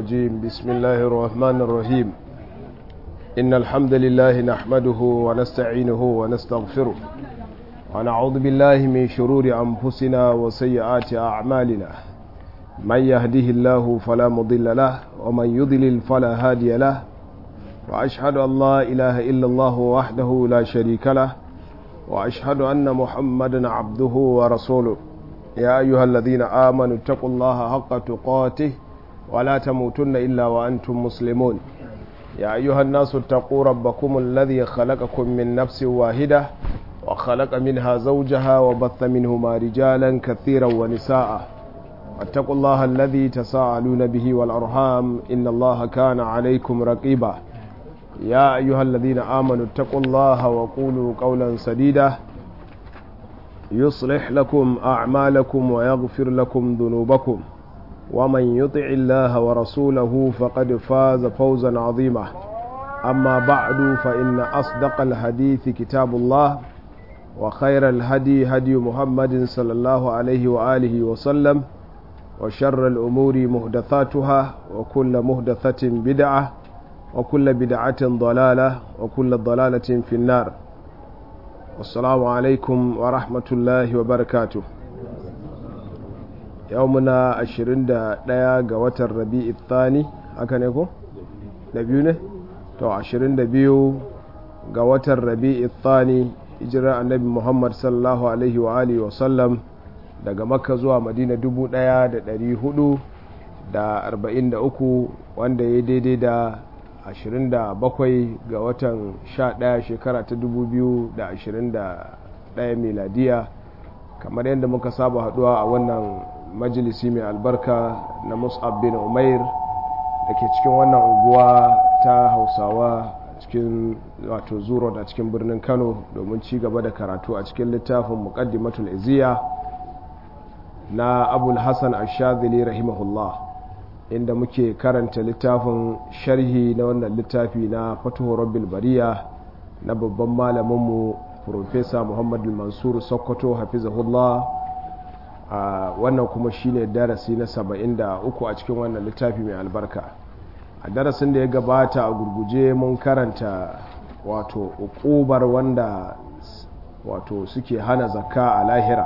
الرجيم بسم الله الرحمن الرحيم إن الحمد لله نحمده ونستعينه ونستغفره ونعوذ بالله من شرور أنفسنا وسيئات أعمالنا من يهده الله فلا مضل له ومن يضلل فلا هادي له وأشهد أن لا إله إلا الله وحده لا شريك له وأشهد أن محمدا عبده ورسوله يا أيها الذين آمنوا اتقوا الله حق تقاته ولا تموتن إلا وأنتم مسلمون يا أيها الناس اتقوا ربكم الذي خلقكم من نفس واحدة وخلق منها زوجها وبث منهما رجالا كثيرا ونساء واتقوا الله الذي تساءلون به والأرحام إن الله كان عليكم رقيبا يا أيها الذين آمنوا اتقوا الله وقولوا قولا سديدا يصلح لكم أعمالكم ويغفر لكم ذنوبكم ومن يطع الله ورسوله فقد فاز فوزا عظيما أما بعد فإن أصدق الحديث كتاب الله وخير الهدي هدي محمد صلى الله عليه وآله وسلم وشر الأمور مهدثاتها وكل مهدثة بدعة وكل بدعة ضلالة وكل ضلالة في النار والسلام عليكم ورحمة الله وبركاته يومنا عشرين دا ديا قوات الربيع الثاني هكا نيكو نبيو ne to ashirin da biyu ga watan rabi'i thani hijirar annabi muhammad sallallahu alaihi wa alihi wa sallam daga makka zuwa madina dubu daya da dari hudu da arba'in da uku wanda ya daidai da 27 ga watan 11 shekara ta 2021 miladiya kamar yadda muka saba haduwa a wannan majalisi mai albarka na mus'ab bin umair da ke cikin wannan unguwa ta hausawa cikin wato zuro da cikin birnin kano domin ci gaba da karatu a cikin littafin muqaddimatul iziya na abul hassan ashadili rahimahullah inda muke karanta littafin sharhi na wannan littafi na fatuhu rabbil bariya na babban malaminmu profesa muhammad mansur sokoto hafizahullah a wannan kuma shine darasi na 73 a cikin wannan littafi mai albarka a darasin da ya gabata a gurguje mun karanta wato ukubar wanda wato suke hana zakka a lahira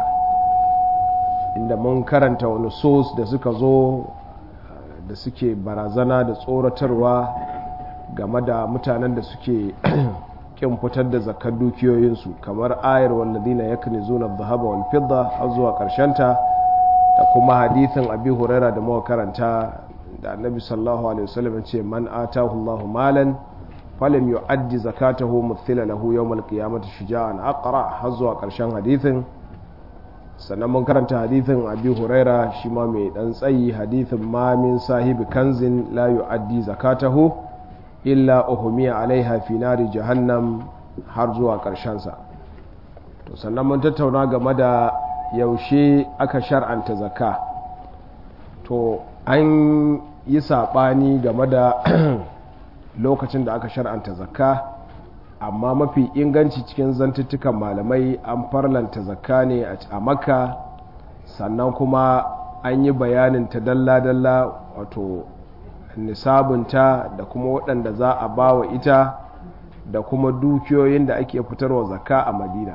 inda mun karanta wani sos da suka zo da suke barazana da tsoratarwa game da mutanen da suke kin fitar da zakar dukiyoyinsu kamar ayar walladina yaknizuna adh-dhahaba wal fidda har zuwa karshenta da kuma hadithin abi huraira da muka karanta da annabi sallallahu alaihi wasallam ce man atahu Allahu malan falam yu'addi zakatahu muthila lahu yawm al-qiyamati shuja'an aqra har zuwa karshen hadithin sannan mun karanta hadithin abi huraira shi ma mai dan tsayi hadithin ma min sahibi kanzin la yu'addi zakatahu illa uhmiya alaiha fi nari jahannam har zuwa karshen sa to sannan mun tattauna game da yaushe aka shar'anta zakka to an yi sabani game da lokacin da aka shar'anta zakka amma mafi inganci cikin zantuttukan malamai an farlanta zakka ne a makka sannan kuma an yi bayanin ta dalla-dalla wato nisabunta da kuma waɗanda za a ba wa ita da kuma dukiyoyin da ake fitarwa zakka a madina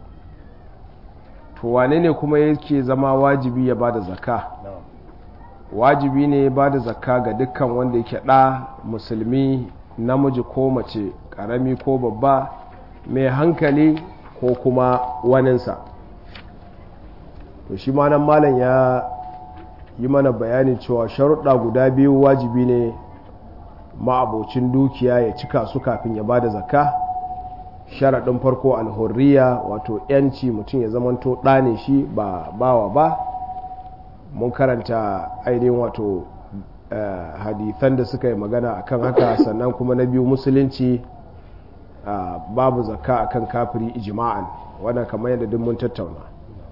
to wane ne kuma yake zama wajibi ya ba da zakka wajibi ne ba da zakka ga dukkan wanda yake ɗa musulmi namiji ko mace karami ko babba mai hankali ko kuma waninsa to shi ma nan malam ya yi mana bayanin cewa sharuɗa guda biyu wajibi ne ma'abocin dukiya ya cika su kafin ya bada zakka sharaɗin farko alhurriya wato yanci mutum ya zamanto ɗane shi ba bawa ba mun karanta ainihin wato Uh, hadithan da suka yi magana akan haka sannan kuma na biyu musulunci uh, babu zakka akan kafiri ijma'an wannan kamar yadda duk mun tattauna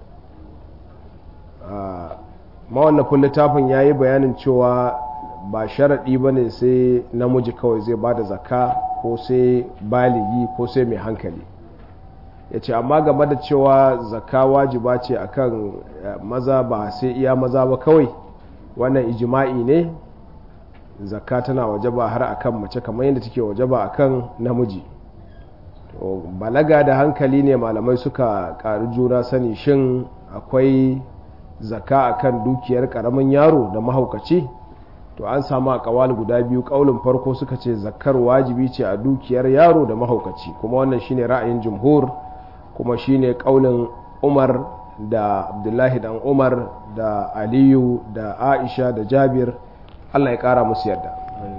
uh, mawallafin littafin ya yi bayanin cewa ba sharaɗi ba ne sai namiji kawai zai ba da zakka ko sai baligi ko sai mai hankali ya ce amma game da cewa zakka wajiba ce akan maza ba sai iya maza ba kawai wannan ijima'i ne zakka tana wajaba har akan mace kamar yadda take wajaba akan namiji to balaga da hankali ne malamai suka ƙari juna sani shin akwai zakka akan dukiyar ƙaramin yaro da mahaukaci to an samu a kawal guda biyu kaulin farko suka ce zakkar wajibi ce a dukiyar yaro da mahaukaci kuma wannan shine ra'ayin jumhur kuma shine kaulin umar da abdullahi dan umar da aliyu da aisha da jabir allah ya kara musu yadda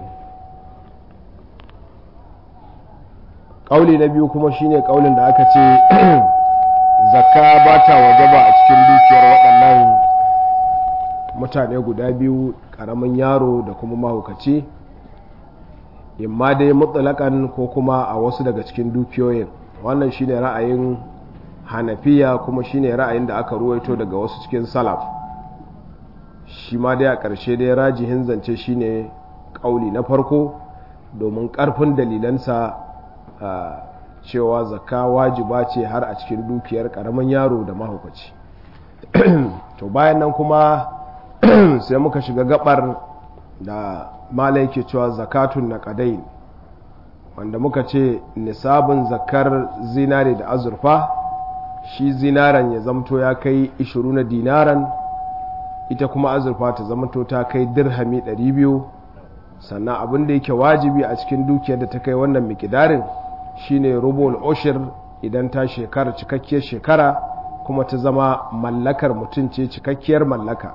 kauli na biyu kuma shine kaulin da aka ce zakka ba ta wajaba a cikin dukiyar waɗannan mutane guda biyu karamin yaro da kuma mahaukaci imma dai mutsalakan ko kuma a wasu daga cikin dukiyoyin wannan shine ra'ayin hanafiya kuma shine ra'ayin da aka ruwaito daga wasu cikin salaf shi ma dai a ƙarshe dai rajihin zance shine ƙauli na farko domin ƙarfin dalilansa cewa zakka wajiba ce har a cikin dukiyar ƙaramin yaro da mahaukaci to bayan nan kuma sai muka shiga gabar da mala yake cewa zakatun na kadai wanda muka ce nisabin zakar zinare da azurfa shi zinaren ya zamto ya kai 20 na dinaran ita kuma azurfa ta zamto ta kai dirhami 200 sannan abin da yake wajibi a cikin dukiyar da ta kai wannan mikidarin shine rubul ushir idan ta shekara cikakkiyar shekara kuma ta zama mallakar mutum ce cikakkiyar mallaka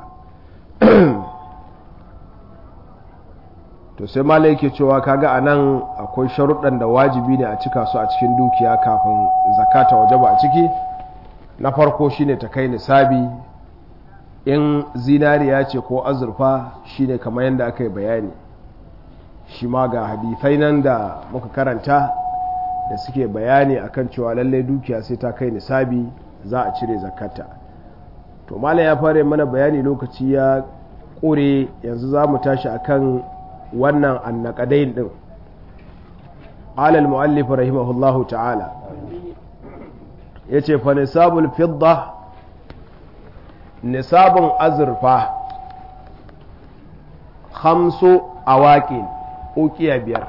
to sai mala yake cewa kaga a nan akwai sharuɗan da wajibi ne a cika su a cikin dukiya kafin zakata wajaba a ciki na farko shine ta kai nisabi in zinariya ce ko azurfa shine kamar yadda aka yi bayani shi ma ga hadithai nan da muka karanta da suke bayani akan cewa lallai dukiya sai ta kai nisabi za a cire zakata to malam ya fara mana bayani lokaci ya ƙure yanzu za mu tashi akan wannan annakadain din alal mu'allif rahimahullahu ta'ala yace fa nisabul fidda nisabun azurfa khamsu awaqin ukiya biyar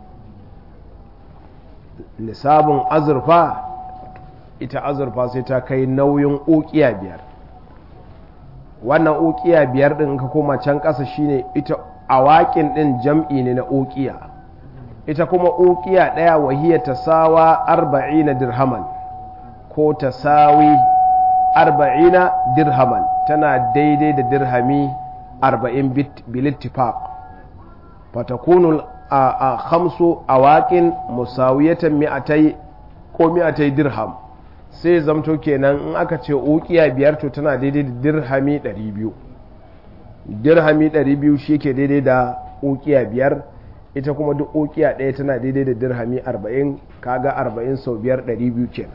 nisabun azurfa ita azurfa sai ta kai nauyin ukiya biyar wannan ukiya biyar din ka koma can ƙasa shine ita awaƙin ɗin jam'i ne na ukiya ita kuma ukiya ɗaya wahiya ta sawa arba'ina dirhaman ko ta sawi arba'ina dirhaman tana daidai da dirhami arba'in bilittifaq fatakunul a hamsu awaƙin musawiyatan mi'atai ko mi'atai dirham sai zamto kenan in aka ce ukiya biyar to tana daidai da dirhami 200 dirhami 200 shi ke daidai da ukiya biyar ita kuma duk ukiya ɗaya tana daidai da dirhami 40 kaga 40 sau biyar 200 kenan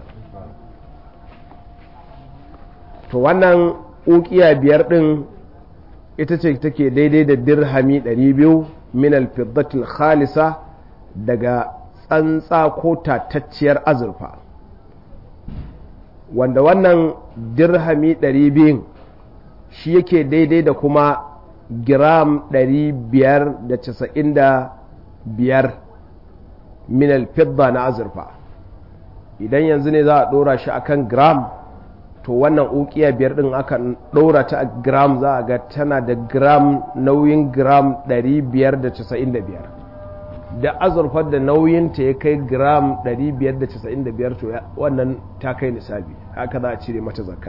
to wannan ukiya biyar ɗin ita ce take daidai da dirhami 200 min alfiddatul khalisa daga tsantsa ko tatacciyar azurfa wanda wannan dirhami 200 shi yake daidai da kuma giram 595 min alfidda na azurfa idan yanzu ne za a dora shi akan gram to wannan ukiya biyar din aka dora ta a gram za a ga tana da gram nauyin gram 595 da azurfar da nauyinta ya kai gram 595 to wannan ta kai nisabi haka za a cire mata zakka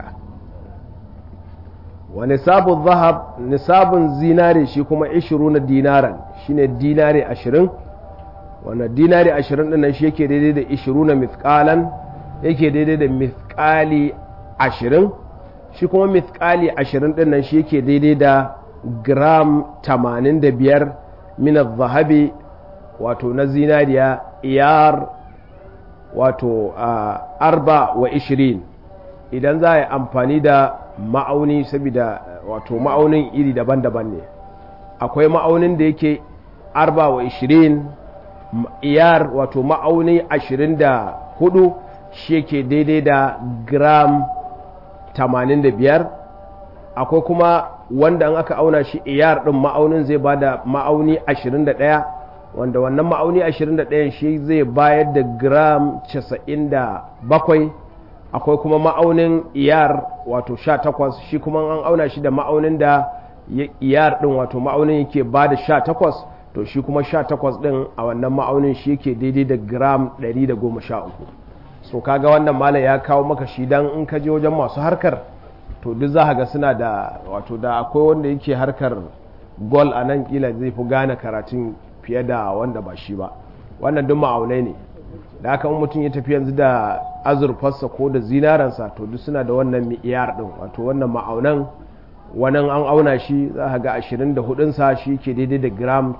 wa nisabun zahab nisabun zinare shi kuma 20 na dinaran shine dinare 20 wannan dinare 20 din nan shi yake daidai da 20 na mithqalan yake daidai da mithqali 20 shi kuma mithqali 20 din nan shi yake daidai da gram 85 min zahabi wato na zinariya iyar wato arba wa ishirin idan za a yi amfani da ma'auni saboda wato ma'aunin iri daban-daban ne akwai ma'aunin da yake arba wa ishirin iyar wato ma'auni ashirin da hudu shi yake daidai da gram tamanin da biyar akwai kuma wanda an aka auna shi iyar ɗin ma'aunin zai ba da ma'auni 21 wanda wannan ma'auni 21 shi zai bayar da gram 97 akwai kuma ma'aunin iyar wato 18 shi kuma an auna shi da ma'aunin da iyar ɗin wato ma'aunin yake ba da 18 to shi kuma 18 ɗin a wannan ma'aunin shi yake daidai da gram 113 so kaga wannan malam ya kawo maka shi dan in ka je wajen masu harkar to duk za ga suna da wato da akwai wanda yake harkar gol a nan kila zai fi gane karatun fiye da wanda ba shi ba wannan duk ma'aunai ne da haka in mutum ya tafi yanzu da azurfarsa ko da zinaransa to duk suna da wannan mi'iyar din wato wannan ma'aunan wannan an auna shi za ka ga 24 sa shi ke daidai da gram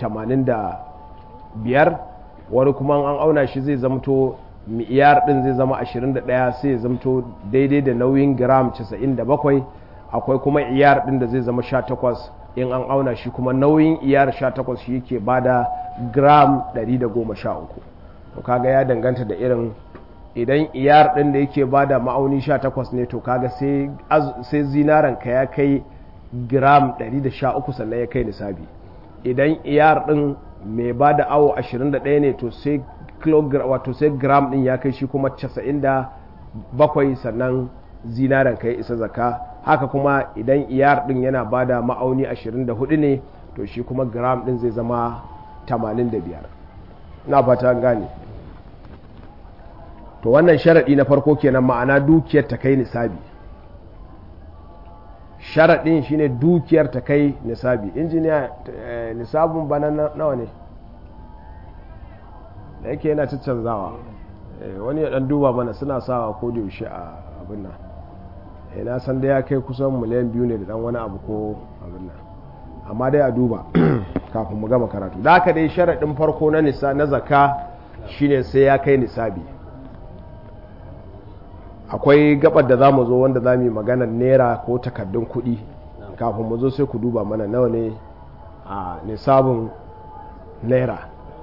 85 wani kuma an auna shi zai zamto mi'iyar din zai zama 21 sai ya zamto daidai da nauyin gram 97 akwai kuma iyar din da zai zama 18 in an auna shi kuma nauyin iyar 18 shi yake bada gram 113 to kaga ya danganta da irin idan iyar din da yake bada ma'auni 18 ne to kaga sai sai zinaran ka ya kai gram 113 sannan ya kai nisabi idan iyar din mai bada awo 21 ne to sai kilogram wato sai gram din ya kai shi kuma 97 sannan zinaren ka ya isa zaka haka kuma idan iyar din yana bada ma'auni 24 ne to shi kuma gram din zai zama 85 na fata gane to wannan sharaɗi na farko kenan ma'ana dukiyar ta kai nisabi sharaɗin shine dukiyar ta kai nisabi injiniya nisabun bana nawa ne da yake yana canzawa wani ya dan duba mana suna sawa ko da yaushe a abin nan na san da ya kai kusan miliyan biyu ne da dan wani abu ko abin nan amma dai a duba kafin mu gama karatu da haka dai sharaɗin farko na nisa na zaka shine sai ya kai nisabi akwai gabar da za mu zo wanda za mu yi maganar naira ko takardun kuɗi kafin mu zo sai ku duba mana nawa ne a nisabin naira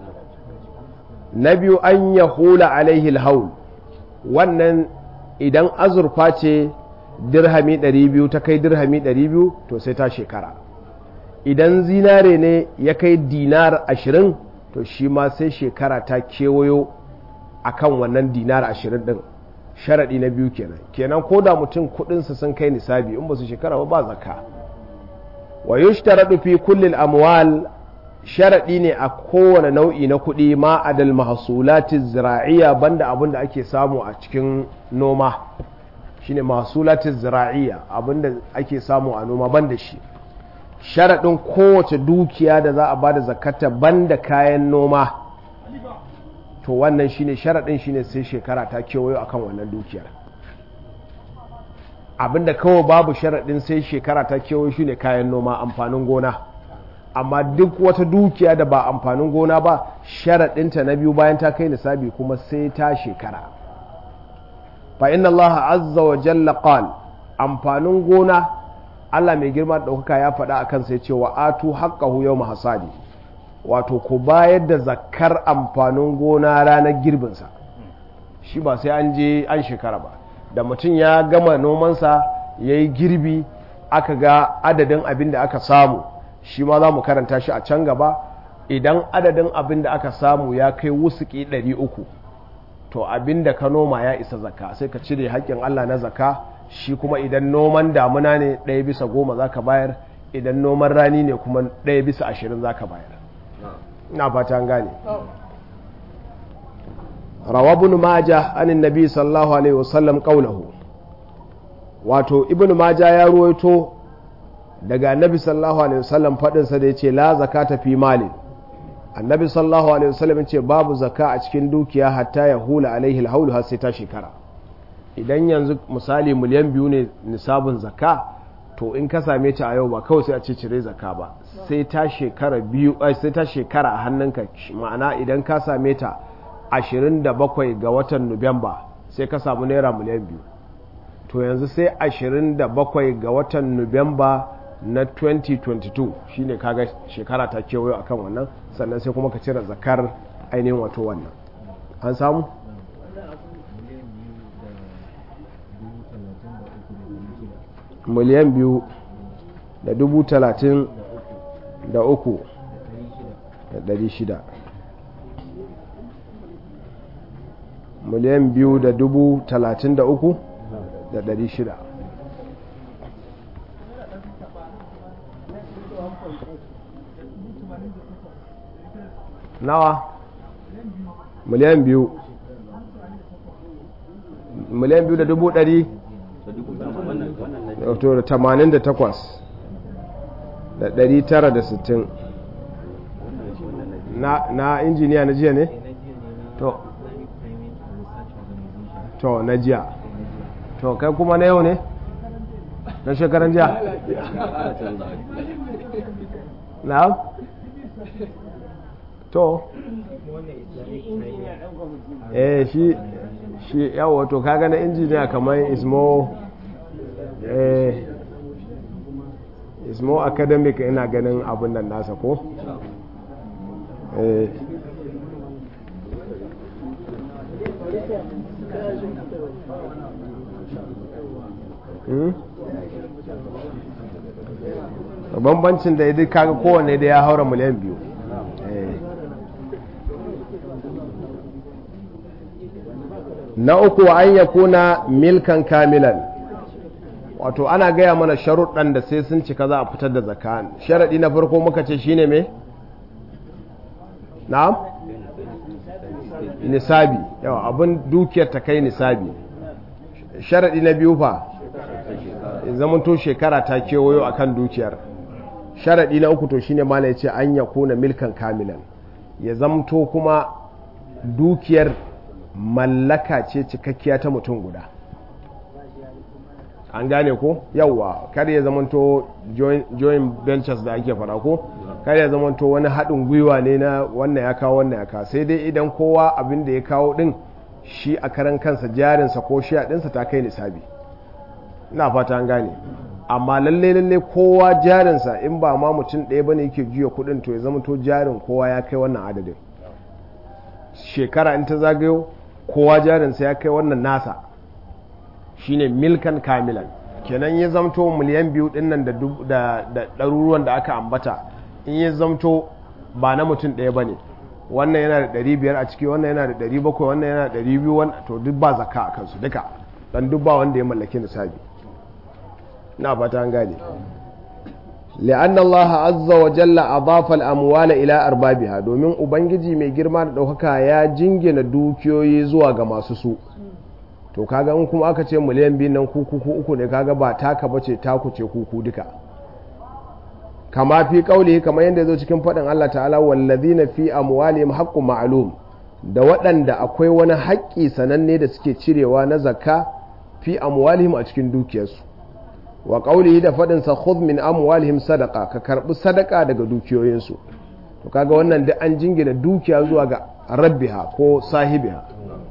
na biyu an ya hula alaihi haul wannan idan azurfa ce dirhami 200 ta kai dirhami 200 to sai ta shekara idan zinare ne ya kai dinar 20 to shi ma sai shekara ta kewayo akan wannan dinar 20 din sharaɗi na biyu kenan kenan ko da mutum kudinsa sun kai nisabi in ba su shekara ba ba zaka wa yushtaradu fi kulli amwal sharaɗi ne a kowane nau'i na kuɗi ma adal mahsulati zira'iya banda abin da ake samu a cikin noma shine mahsulati zira'iya abin da ake samu a noma banda shi sharaɗin kowace dukiya da za a bada zakata banda kayan noma to wannan shine sharaɗin shine sai shekara ta kewayo akan wannan dukiyar abinda kawai babu sharaɗin sai shekara ta kewayo shine kayan noma amfanin gona amma duk wata dukiya da ba amfanin gona ba sharaɗinta na biyu bayan ta kai nisabi kuma sai ta shekara fa inna allaha azza wa jalla qal amfanin gona Allah mai girma da ɗaukaka ya faɗa a kansa ya ce wa atu haqqahu yawma hasadi wato ku bayar da zakkar amfanin gona ranar girbinsa shi ba sai an je an shekara ba da mutum ya gama nomansa ya yi girbi aka ga adadin abin da aka samu shi ma za mu karanta shi a can gaba idan adadin abin da aka samu ya kai wusuki 300 to abin da ka noma ya isa zakka sai ka cire haƙƙin allah na zakka shi kuma idan noman damuna ne ɗaya bisa goma za ka bayar idan noman rani ne kuma ɗaya bisa ashirin za ka bayar ina fata an gane rawa ibn majah anin nabi sallallahu alaihi wasallam qawluhu wato ibn majah ya ruwaito daga annabi sallallahu alaihi wasallam fadin sa da yace la zakata fi mali annabi sallallahu alaihi wasallam yace babu zaka a cikin dukiya hatta ya hula alaihi alhaul har sai ta shekara idan yanzu misali miliyan biyu ne nisabin zaka to in ka same ta a yau ba kawai sai a ce cire zaka ba sai ta shekara biyu sai ta shekara a hannunka ma'ana idan ka same ta 27 ga watan nuwamba sai ka samu naira miliyan biyu to yanzu sai 27 ga watan nuwamba na 2022 shine kaga shekara ta kewayo akan wannan sannan sai kuma ka cire zakar ainihin wato wannan an samu miliyan biyu da dubu talatin da uku da ɗari shida miliyan biyu da dubu talatin da uku da ɗari shida nawa miliyan biyu miliyan biyu da dubu ɗari da tamanin da takwas da ɗari tara da sittin na injiniya na jiya ne? to to na jiya to kai kuma na yau ne? na shekaran jiya? na? to eh shi shi yawo to kaga na injiniya kamar ismo eh ismo academic ina ganin abin nan nasa ko eh bambancin da ya kaga kowane da ya haura miliyan biyu na uku an ya kuna milkan kamilan wato ana gaya mana sharuɗan da sai sun cika za a fitar da zaka sharaɗi na farko muka ce shine me na'am nisabi yawa abin dukiyar ta kai nisabi sharaɗi na biyu fa zamanto shekara ta kewayo akan dukiyar sharaɗi na uku to shine mala ya ce an ya kuna milkan kamilan ya zamto kuma dukiyar mallaka ce cikakkiya ta mutum guda an gane ko yawwa kar ya zamanto joint ventures da ake fara ko kar ya zamanto wani haɗin gwiwa ne na wannan ya kawo wannan ya kawo sai dai idan kowa abin da ya kawo ɗin shi a karan kansa jarinsa ko shi a ɗinsa ta kai nisabi ina fata an gane amma lalle lalle kowa jarinsa in ba ma mutum ɗaya bane yake juya kuɗin to ya zamanto jarin kowa ya kai wannan adadin shekara in ta zagayo kowa jarinsa ya kai wannan nasa shine milkan kamilan kenan ya zamto miliyan biyu dinnan da ɗaruruwan da aka ambata in ya zamto ba na mutum ɗaya ba ne wannan yana da ɗari biyar a ciki wannan yana da ɗari bakwai wannan yana da ɗari biyu to duk ba zaka a kansu duka dan duk ba wanda ya mallaki nisabi na fata an gane لأن الله عز وجل أضاف الأموال إلى أربابها domin ubangiji mai girma da ɗaukaka ya jingina dukiyoyi zuwa ga masu su to kaga in kuma aka ce miliyan biyu nan kuku uku ne kaga ba taka bace taku ce kuku duka kama fi kauli kamar yadda zo cikin faɗin Allah ta'ala wallazina fi amwalihim haqqun ma'lum da waɗanda akwai wani haƙƙi sananne da suke cirewa na zakka fi amwalihim a cikin dukiyarsu wa qaulihi da fadin sa khudh min amwalihim sadaqa ka karbi sadaka daga dukiyoyinsu to kaga wannan da an jingina dukiya zuwa ga rabbiha ko sahibiha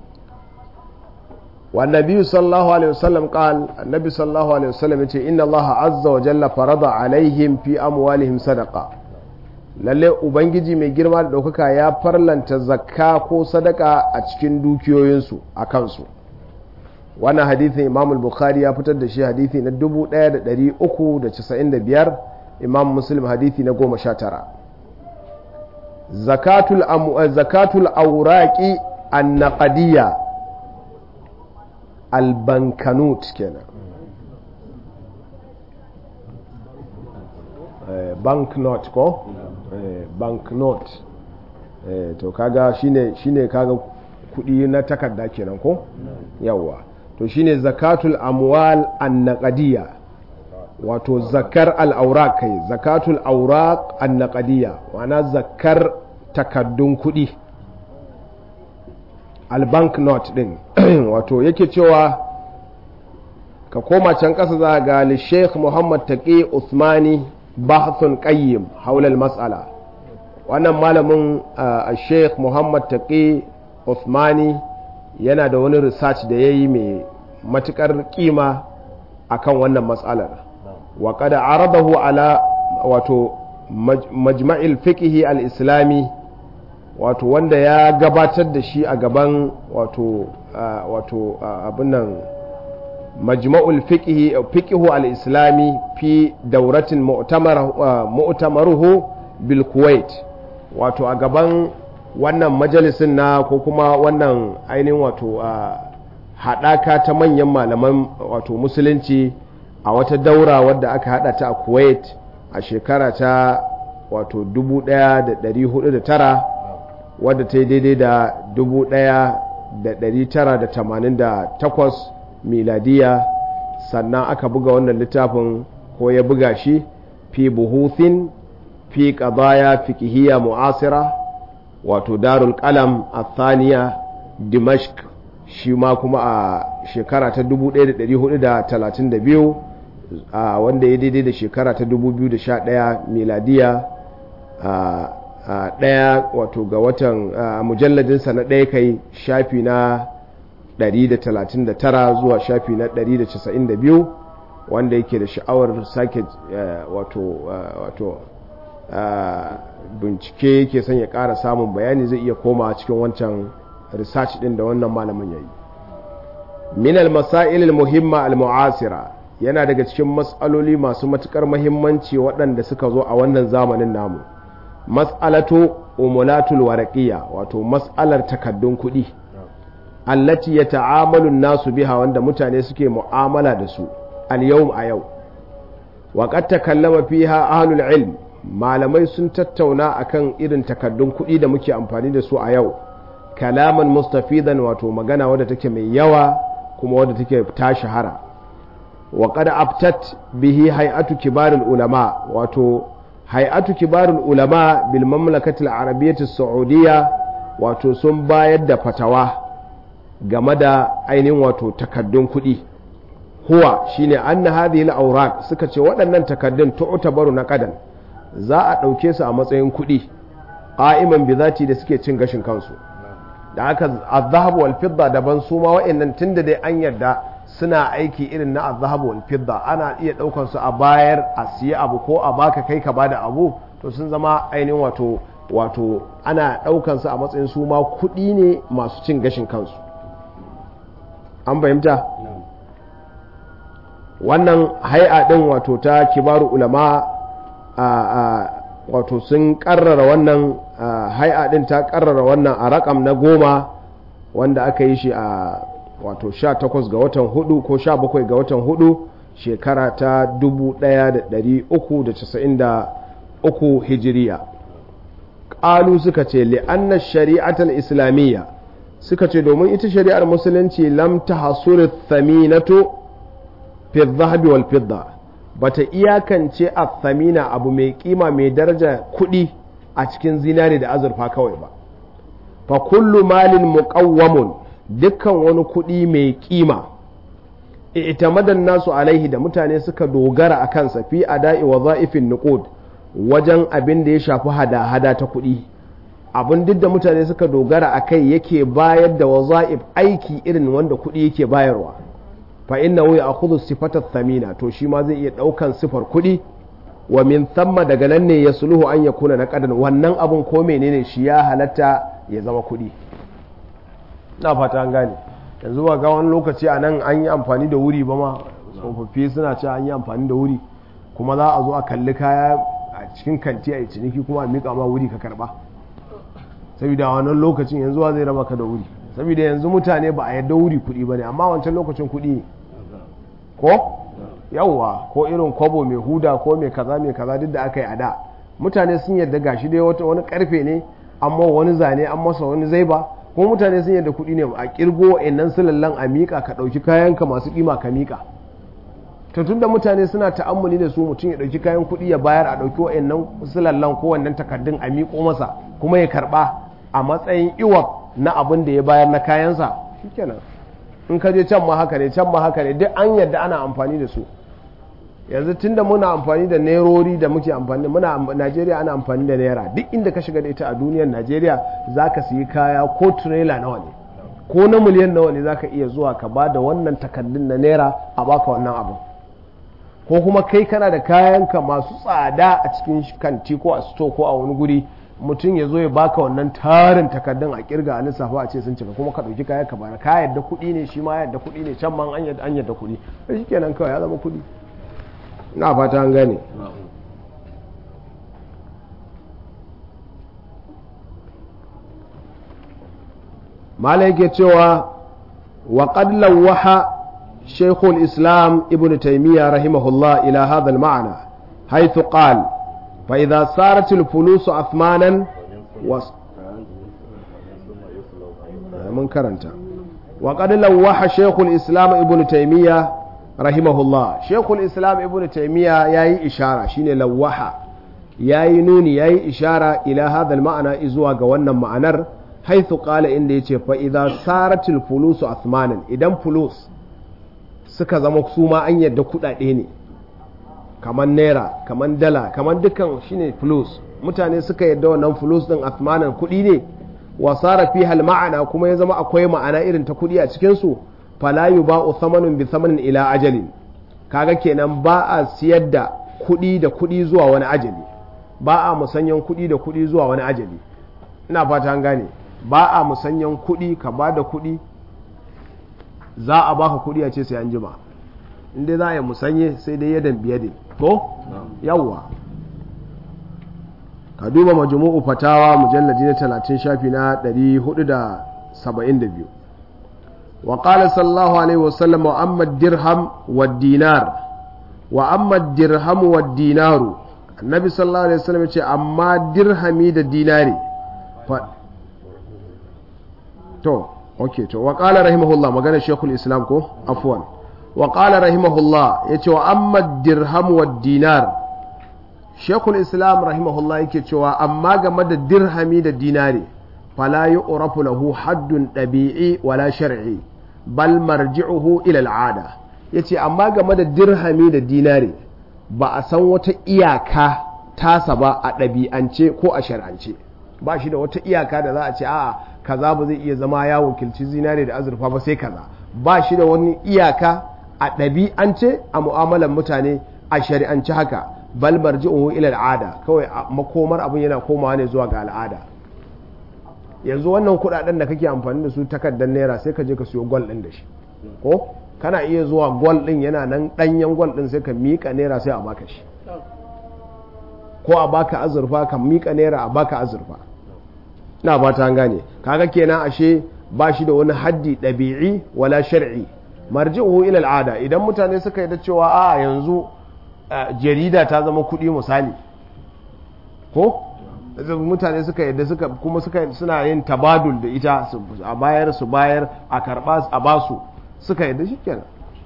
wa nabi sallallahu alaihi wasallam qal annabi sallallahu alaihi wasallam yace inna allaha azza wa jalla farada alaihim fi amwalihim sadaqa lalle ubangiji mai girma da daukaka ya farlanta zakka ko sadaka a cikin dukiyoyinsu a kansu wannan hadithin imam al-bukhari ya fitar da shi hadithi na 1395 imam muslim hadithi na 19 zakatul zakatul awraqi an-naqdiyya al-bankanut kenan banknot ko banknot to kaga shine shine kaga kudi na takarda kenan ko yawwa to shine zakatul amwal annaqadiyya wato zakar al-awraq kai zakatul awraq annaqadiyya wana zakar takaddun kudi al-bank note din wato yake cewa ka koma can kasa za ga li Sheikh Muhammad Taqi Uthmani bahthun qayyim haula al-mas'ala wannan malamin Sheikh Muhammad Taqi Uthmani yana da wani research da ya yi mai matukar kima akan wannan matsalar wa kada aradahu ala wato majma'il fiqhi al-islami wato wanda ya gabatar da shi a gaban wato wato abin nan majma'ul fiqhi fiqhu al-islami fi dauratin mu'tamaruhu bil kuwait wato a gaban wannan majalisin na ko kuma wannan ainihin wato haɗaka ta manyan malaman wato musulunci a wata daura wadda aka haɗa ta a kuwait a shekara ta wato 1409 wadda ta yi daidai da 1988 miladiya sannan aka buga wannan littafin ko ya buga shi fi buhuthin fi qadaya fiqhiyya mu'asira wato darul qalam athaniya dimashq shi ma kuma a shekara ta 1432 a wanda ya daidai da shekara ta 2011 miladiya a ɗaya wato ga watan mujalladinsa na ɗaya kai shafi na 139 zuwa shafi na 192 wanda yake da sha'awar sake wato wato bincike yake son ya ƙara samun bayani zai iya koma cikin wancan research ɗin da wannan malamin ya yi min al-masail al-muhimma al-mu'asira yana daga cikin matsaloli masu matukar muhimmanci waɗanda suka zo a wannan zamanin namu mas'alatu umulatul waraqiyya wato mas'alar takaddun kuɗi allati yata'amalu nasu biha wanda mutane suke mu'amala da su al-yawm a yau wa qad takallama fiha ahlul ilm malamai sun tattauna akan irin takaddun kuɗi da muke amfani da su a yau kalaman mustafidan wato magana wadda take mai yawa kuma wadda take ta shahara wa qad aftat bihi hay'atu kibarul ulama wato hay'atu kibarul ulama bil mamlakati al-arabiyyah as-saudiyya wato sun bayar da fatawa game da ainihin wato takaddun kuɗi huwa shine anna hadhihi al-awraq suka ce waɗannan takaddun tu'tabaru na qadan za a ɗauke su a matsayin kuɗi qa'iman bi zati da suke cin gashin kansu da aka azhabu wal fidda daban su ma wa'annan tunda dai an yarda suna aiki irin na azhabu wal fidda ana iya ɗaukan su a bayar a siya abu ko a baka kai ka bada abu to sun zama ainihin wato wato ana ɗaukan su a matsayin su ma kuɗi ne masu cin gashin kansu an fahimta wannan hai'a ɗin wato ta kibaru ulama a wato sun karrara wannan hai'a ɗin ta karrara wannan a rakam na goma wanda aka yi shi a wato 18 ga watan hudu ko 17 ga watan hudu shekara ta 1393 hijiriya ƙalu suka ce li'anna shari'atar islamiyya suka ce domin ita shari'ar musulunci lam ta hasuri thaminato fi zahabi wal fidda bata iyakance a thamina abu mai kima mai daraja kuɗi a cikin zinari da azurfa kawai ba fa kullu malin muqawwamun dukkan wani kuɗi mai kima itamadan nasu alaihi da mutane suka dogara a kansa fi ada'i wa za'ifin nuqud wajen abin da ya shafi hada-hada ta kuɗi abin duk da mutane suka dogara a kai yake bayar da waza'if aiki irin wanda kuɗi yake bayarwa fa inna ya akhudhu sifatat thamina to shi ma zai iya ɗaukan sifar kuɗi wa min thamma daga nan ne ya suluhu an ya kuna na ƙadan wannan abun ko menene shi ya halatta ya zama kuɗi na fata an gane yanzu ba ga wani lokaci a nan an yi amfani da wuri ba ma tsofaffi suna cewa an yi amfani da wuri kuma za a zo a kalli kaya a cikin kanti a yi ciniki kuma a miƙa ma wuri ka karɓa saboda wannan lokacin yanzu wa zai raba ka da wuri saboda yanzu mutane ba a yadda wuri kuɗi ba ne amma wancan lokacin kuɗi ko yawwa ko irin kwabo mai huda ko mai kaza mai kaza duk da aka yi a da mutane sun yadda gashi dai wata wani karfe ne amma wani zane an masa wani zaiba kuma mutane sun yadda kuɗi ne a kirgo wa'annan sulallan a miƙa ka ɗauki kayanka masu ƙima ka miƙa to tunda mutane suna ta'ammuli da su mutum ya ɗauki kayan kuɗi ya bayar a ɗauki wa'annan sulallan ko wannan takardun a miƙo masa kuma ya karɓa a matsayin iwa na abin da ya bayar na kayansa shikenan in ka je can ma haka ne can ma haka ne duk an yadda ana amfani da su yanzu tunda muna amfani da nerori da muke amfani muna Najeriya ana amfani da naira duk inda ka shiga da ita a duniyar Najeriya zaka siyi kaya ko trailer nawa ne ko na miliyan nawa ne zaka iya zuwa ka ba da wannan takardun na naira a baka wannan abu ko kuma kai kana da kayanka masu tsada a cikin kanti ko a sto ko a wani guri mutum ya zo ya baka wannan tarin takardun a kirga a lissafa a ce sun cika kuma ka ɗauki kayan ka bara ka yadda kuɗi ne shi ma yadda kuɗi ne can ma an yadda an yadda kuɗi sai shi kenan kawai ya zama kuɗi na fata an gane mala yake cewa wa qad lawaha shaykh islam ibn taymiyyah rahimahullah ila hadha al-ma'na haythu qala fa idha sarat al-fulus athmanan was mun karanta wa qad lawaha shaykh islam ibn taymiyyah rahimahullah shaykh islam ibn taymiyyah yayi ishara shine lawaha yayi nuni yayi ishara ila hadha al-ma'na izuwa ga wannan ma'anar haithu qala inda yace fa idza saratil fulusu athmanan idan fulus suka zama su ma an yadda kudade ne kaman naira kaman dala kaman dukan shine fulus mutane suka yadda wannan fulus din athmanan kudi ne wa sara fi hal ma'ana kuma ya zama akwai ma'ana irin ta kudi a cikin su fala yuba'u thamanun bi thamanin ila ajalin kaga kenan ba a siyar da kudi da kudi zuwa wani ajali ba a musanyan kudi da kudi zuwa wani ajali ina fata an gane ba a musanyan kuɗi ka ba da kuɗi za a baka kuɗi a ce sai an jima inda za a yi musanye sai dai yadan biye ne ko yawwa ka duba majmu'u fatawa mujalladi na 30 shafi na 472 wa qala sallallahu alaihi wasallam wa amma dirham wa dinar wa amma dirham wa dinaru annabi sallallahu alaihi wasallam ya ce amma dirhami da dinari to ok to wa qala rahimahullah magana shekul islam ko afwan wa qala rahimahullah yace wa amma dirham wa dinar shekul islam rahimahullah yake cewa amma game da dirhami da dinari fala yu'rafu lahu haddun dabi'i wala shar'i bal marji'uhu ila al'ada yace amma game da dirhami da dinari ba a san wata iyaka tasa ba a ɗabi'ance ko a shar'ance ba shi da wata iyaka da za a ce a'a kaza ba zai iya zama ya wakilci zinare da azurfa ba sai kaza ba shi da wani iyaka a ɗabi'ance a mu'amalar mutane a shari'ance haka bal marji'uhu ila al'ada kawai makomar abin yana komawa ne zuwa ga al'ada yanzu wannan kuɗaɗen da kake amfani da su takardar naira sai ka je ka siyo gwal ɗin da shi ko kana iya zuwa gwal ɗin yana nan ɗanyen gwal ɗin sai ka miƙa naira sai a baka shi ko a baka azurfa ka miƙa naira a baka azurfa na ba ta gane kaga kenan ashe ba shi da wani haddi ɗabi'i wala shar'i marji'uhu ila al'ada idan mutane suka yi da cewa a yanzu jarida ta zama kuɗi misali ko mutane suka yadda suka kuma suka suna yin tabadul da ita a bayar su bayar a karɓa a basu suka yadda shikenan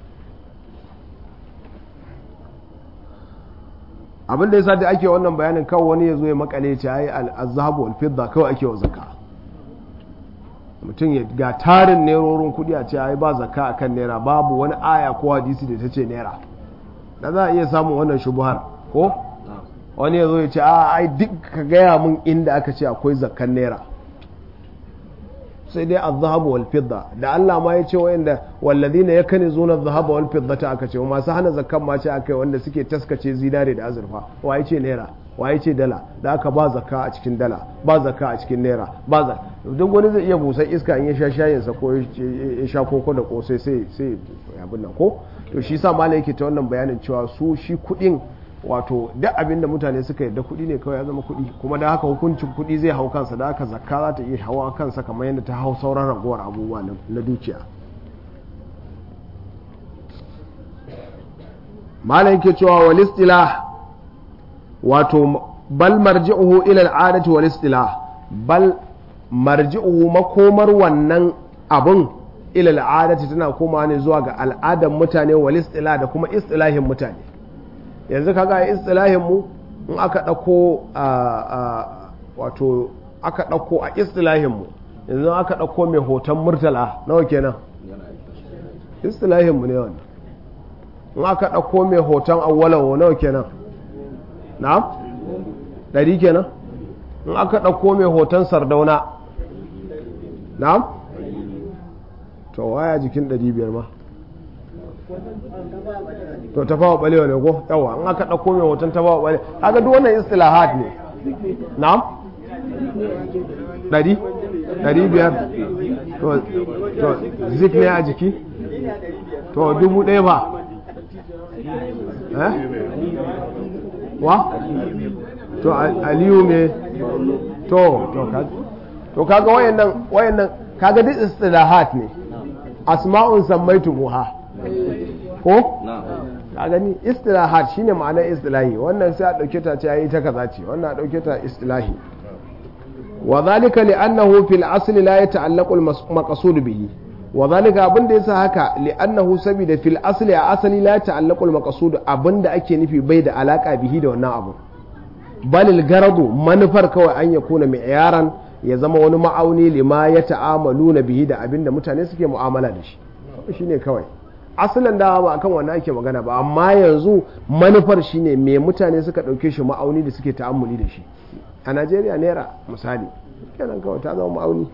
abin da yasa da ake wannan bayanin kawai wani ya zo ya makale ce ai al-zahabu wal fidda kawai ake wa zakka mutum ya ga tarin nerorin kudi a ce ai ba zakka akan naira babu wani aya ko hadisi da ta ce naira da za a iya samun wannan shubuhar ko wani ya zo ya ce a ai duk ka gaya mun inda aka ce akwai zakkan naira sai dai az-zahabu wal fidda da Allah ma ya ce wayanda walladhina yakunizuna az-zahaba wal fiddata aka ce masu hana zakkan ma ce akai wanda suke taskace zinare da azurfa waye ce naira waye ce dala da aka ba zakka a cikin dala ba zakka a cikin naira ba zakka duk wani zai iya busar iska in ya sha shayin sa ko ya sha koko da kosai sai sai abin nan ko to shi sa malai yake ta wannan bayanin cewa su shi kudin wato duk abin da mutane suka yadda kuɗi ne kawai ya zama kuɗi kuma da haka hukuncin kuɗi zai hau kansa da haka zakka za ta iya hawa kansa kamar yadda ta hau sauran ragowar abubuwa na dukiya malam yake cewa wal istilah wato bal marji'uhu ila al'adati wal istilah bal marji'uhu makomar wannan abun ila al'adati tana komawa ne zuwa ga al'adar mutane wal istilah da kuma istilahin mutane yanzu kaga istilahin mu in aka ɗauko wato aka ɗauko a istilahin mu yanzu aka ɗauko mai hoton murtala nawa kenan istilahin mu ne wannan in aka ɗauko mai hoton awwalawo nawa kenan na'am ɗari kenan in aka ɗauko mai hoton sardauna na'am to waya jikin ɗari biyar ma to ta fawa balewa ne ko yawa in aka ɗauko mai hoton ta fawa balewa kaga duk wannan istilahat ne na'am ɗari ɗari biyar to zik ne a jiki to dubu ɗaya ba eh wa to aliyu me to to kaga to kaga wayannan wayannan kaga duk istilahat ne asma'un sammaitu muha ko ka gani istilahat shine ma'anar istilahi wannan sai a dauke ta ce yayi ta kaza ce wannan a dauke ta istilahi wa zalika li'annahu fil asli la yata'allaqu al-maqsud bihi wa zalika abinda yasa haka li'annahu sabida fil asli a asali la yata'allaqu al-maqsud abinda ake nufi bai da alaka bihi da wannan abu balil garadu manufar kawai an yakuna mi'yaran ya zama wani ma'auni lima ya ta'amaluna bihi da abinda mutane suke mu'amala da shi shine kawai asalin da ba akan wannan ake magana ba amma yanzu manufar shine me mutane suka dauke shi ma'auni da suke ta'ammuli da shi a Najeriya naira misali kenan kawai ta zama ma'auni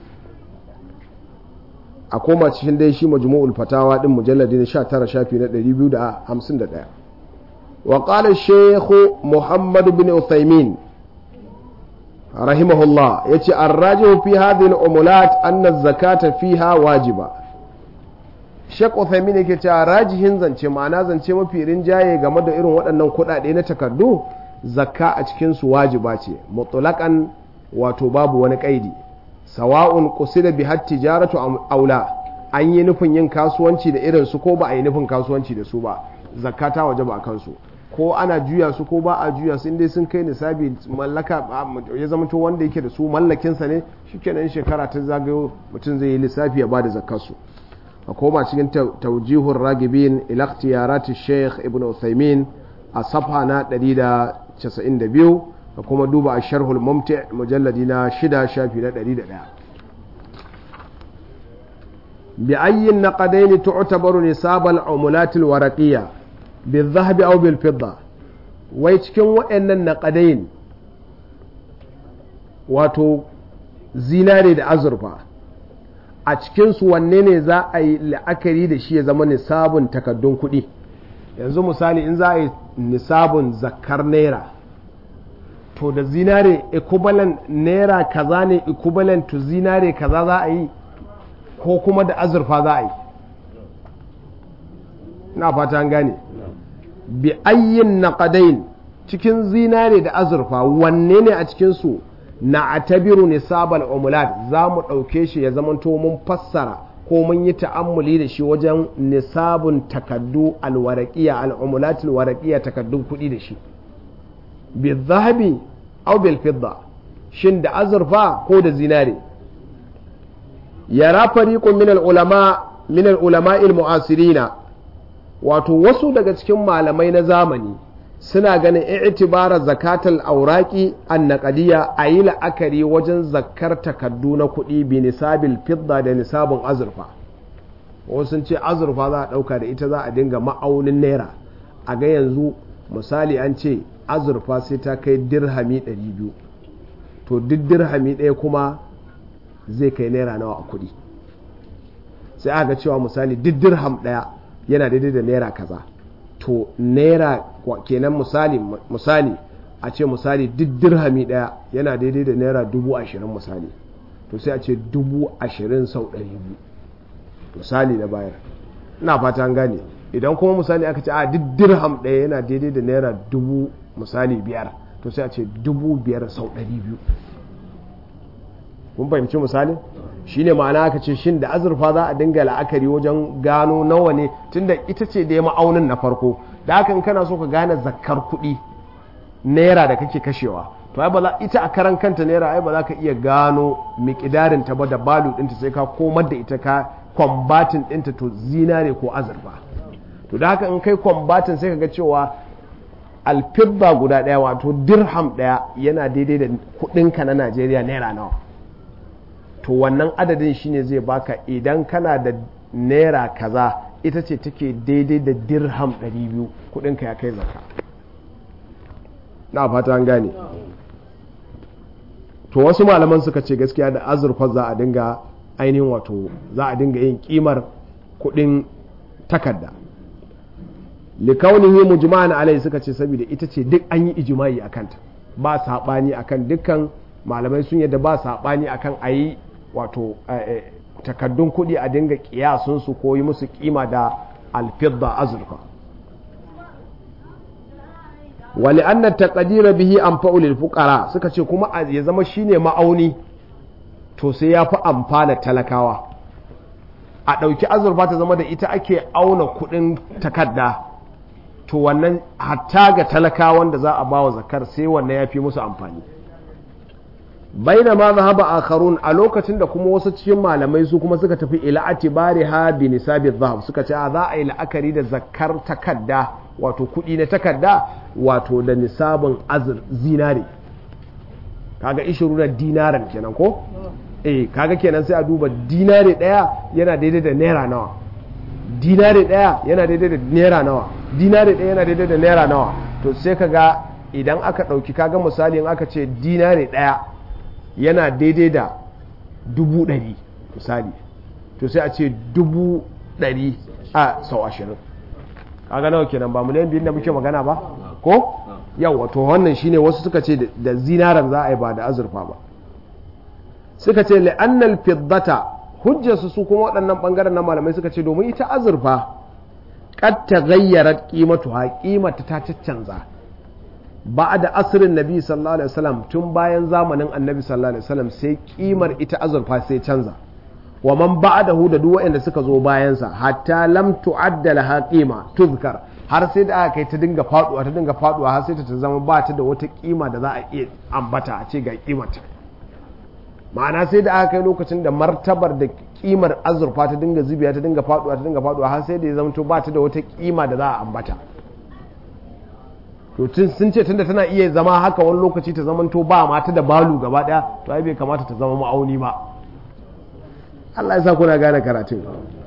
a koma cikin dai shi majmu'ul fatawa din mujalladi na 19 shafi na 251 wa qala shaykh muhammad bin uthaymin rahimahullah yace ar-rajihu fi hadhihi al-umulat anna az-zakata fiha wajiba Sheikh Uthaymeen yake cewa rajihin zance ma'ana zance mafi rinjaye game da irin waɗannan kuɗaɗe na takardu zakka a cikin su wajiba ce mutlaqan wato babu wani kaidi sawa'un qusida bi hat tijaratu aula an yi nufin yin kasuwanci da irin su ko ba a yi nufin kasuwanci da su ba zakka ta wajaba a kansu ko ana juya su ko ba a juya su inda sun kai nisabi mallaka ya zama to wanda yake da su mallakinsa ne shikenan shekara ta zagayo mutum zai yi lissafi ya bada zakkar su a koma cikin taujihun ragibin ilaktiyarati sheikh ibn uthaymin a safa na 192 da kuma duba a sharhul mumti mujalladi na shida shafi na 101 bi ayyin naqadain tu'tabaru nisab al-umulat al-waraqiyya bil dhahab aw bil fidda wai cikin waɗannan naqadain wato zinare da azurfa a cikinsu wanne ne za a yi la'akari da shi ya zama nisabun takaddun kuɗi yanzu misali in za a yi nisabun zakar naira to da zinare equivalent naira kaza ne equivalent to zinare kaza za a yi ko kuma da azurfa za a yi na fata an gane bi ayyin naqadain cikin zinare da azurfa wanne ne a cikinsu na atabiru nisabal umulat za mu ɗauke shi ya zamanto mun fassara ko mun yi ta'ammuli da shi wajen nisabun takaddu alwaraƙiya al'umulat alwaraƙiya takaddun kuɗi da shi bi zahabi au bil fidda shin da azurfa ko da zinare yara fariqun min ulama min ulama mu'asirina wato wasu daga cikin malamai na zamani suna ganin i'tibara zakatal auraki annaqadiyya a yi la'akari wajen zakkar takaddu na kuɗi bi nisabil fidda da nisabin azurfa wasu sun ce azurfa za a ɗauka da ita za a dinga ma'aunin naira a ga yanzu misali an ce azurfa sai ta kai dirhami 200 to duk dirhami ɗaya kuma zai kai naira nawa a kuɗi sai aka cewa misali duk dirham ɗaya yana daidai da naira kaza to naira kenan misali misali a ce misali duk dirhami daya yana daidai da naira dubu ashirin misali to sai a ce dubu ashirin sau ɗari biyu misali na bayar ina fata an gane idan kuma misali aka ce a duk dirham daya yana daidai da naira dubu misali biyar to sai a ce dubu biyar sau ɗari biyu kun fahimci misali shine ma'ana aka ce shin da azurfa za a dinga la'akari wajen gano nawa ne tunda ita ce da ma'aunin na farko da haka in kana so ka gane zakkar kuɗi naira da kake kashewa to ai ba za ita a karan kanta naira ai ba za ka iya gano miƙidarin ta ba da balu ɗinta sai ka komar da ita ka kwambatin ɗinta to zinare ko azurfa to da haka in kai kwambatin sai ka ga cewa alfibba guda ɗaya wato dirham ɗaya yana daidai da kuɗinka na najeriya naira nawa to wannan adadin shine zai baka idan kana da naira kaza ita ce take daidai da dirham 200 kudinka ya kai zaka na fata an gane to wasu malaman suka ce gaskiya da azurfa za a dinga ainihin wato za a dinga yin kimar kudin takarda likaunihi mujma'an alai suka ce saboda ita ce duk an yi ijimai akan ta ba sabani akan dukkan malamai sun yadda ba sabani akan ayi wato takaddun kuɗi a dinga kiyasunsu ko yi musu kima da alfidda azurfa wali anna taqdira bihi anfa'u lil fuqara suka ce kuma ya zama shine ma'auni to sai ya fi amfana talakawa a ɗauki azurfa ta zama da ita ake auna kuɗin takarda to wannan hatta ga talakawan da za a bawa zakar sai wannan ya fi musu amfani baina ma zahaba akharun a lokacin da kuma wasu cikin malamai su kuma suka tafi ila atibari ha bi nisabi zahab suka ce a za a yi la'akari da zakar takarda wato kuɗi na takarda wato da nisabin azur zinare kaga ishiru na dinaran kenan ko eh kaga kenan sai a duba dinare daya yana daidai da naira nawa dinare daya yana daidai da naira nawa dinare daya yana daidai da naira nawa to sai kaga idan aka dauki kaga misali in aka ce dinare daya yana daidai da dubu ɗari misali to sai a ce dubu ɗari a sau ashirin kaga nawa kenan ba miliyan biyun da muke magana ba ko yau to wannan shine wasu suka ce da zinaran za a yi ba da azurfa ba suka ce la'annal fiddata hujjarsu su kuma waɗannan ɓangaren na malamai suka ce domin ita azurfa kad ta gayyara ƙimatuwa ƙimata ta caccanza ba da asirin nabi sallallahu alaihi wasallam tun bayan zamanin annabi sallallahu alaihi wasallam sai ƙimar ita azurfa sai canza wa man ba'dahu da duk waɗanda suka zo bayansa hatta lam tu'adda laha qima tuzkar har sai da aka kai ta dinga faduwa ta dinga faduwa har sai ta zama ba ta da wata kima da za a iya ambata a ce ga kimata ma'ana sai da aka kai lokacin da martabar da kimar azurfa ta dinga zubiya ta dinga faduwa ta dinga faduwa har sai da ya zama ba ta da wata kima da za a ambata to tun sun ce tunda tana iya zama haka wani lokaci ta zama to ba mata da balu gaba daya to ai bai kamata ta zama ma'auni ba Allah ya sa kuna gane karatun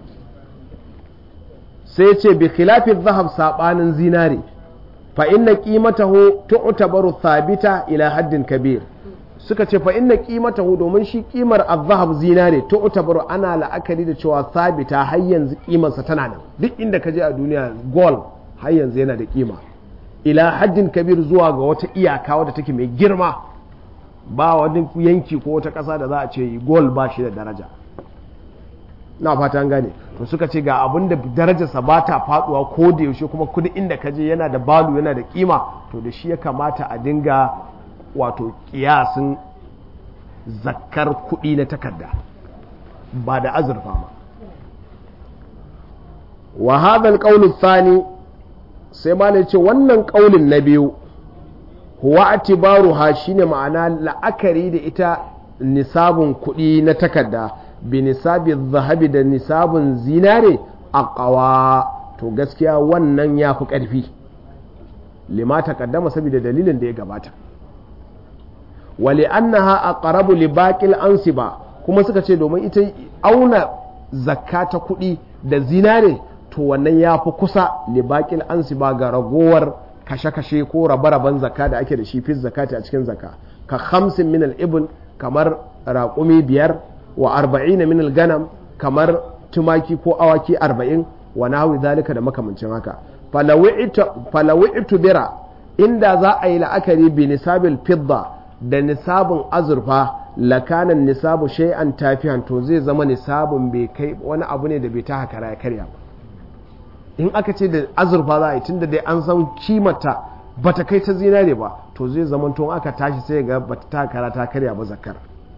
sai ce bi khilafi zahab sabanin zinare fa inna qimatahu tu'tabaru thabita ila haddin kabir suka ce fa inna qimatahu domin shi kimar az-zahab zinare tu'tabaru ana la'akari da cewa thabita har yanzu kimarsa tana nan duk inda ka je a duniya gold har yanzu yana da kima ila haddin kabir zuwa ga wata iyaka wadda take mai girma ba wani yanki ko wata ƙasa da za a ce gold ba shi da daraja na fata gane to suka ce ga abin da darajarsa ba ta faduwa ko da yaushe kuma kudi inda ka je yana da balu yana da kima to da shi ya kamata a dinga wato kiyasin zakkar kudi na takarda ba da azurfa ba wa hadha alqawl thani sai malai ce wannan kaulin na biyu huwa atibaruha shine ma'ana la'akari da ita nisabun kudi na takarda bi nisabi zahabi da nisabun zinare a ƙawa to gaskiya wannan ya fi ƙarfi lima ta kaddama saboda dalilin da ya gabata wali annaha aqrabu li baqil ansiba kuma suka ce domin ita auna zakka ta kuɗi da zinare to wannan ya fi kusa li baqil ansiba ga ragowar kashe-kashe ko rabe-raben zakka da ake da shi fi zakati a cikin zakka ka hamsin min al-ibn kamar raƙumi biyar wa arba'ina min al-ganam kamar tumaki ko awaki arba'in wa nahwi zalika da makamancin haka falawi'tu bira inda za a yi la'akari bi nisabil fidda da nisabin azurfa lakanan nisabu shay'an tafihan to zai zama nisabin bai kai wani abu ne da bai ta haka ya karya ba in aka ce da azurfa za a yi tunda dai an san kimata bata kai ta zinare ba to zai zama to aka tashi sai ga bata ta kara ta karya ba zakar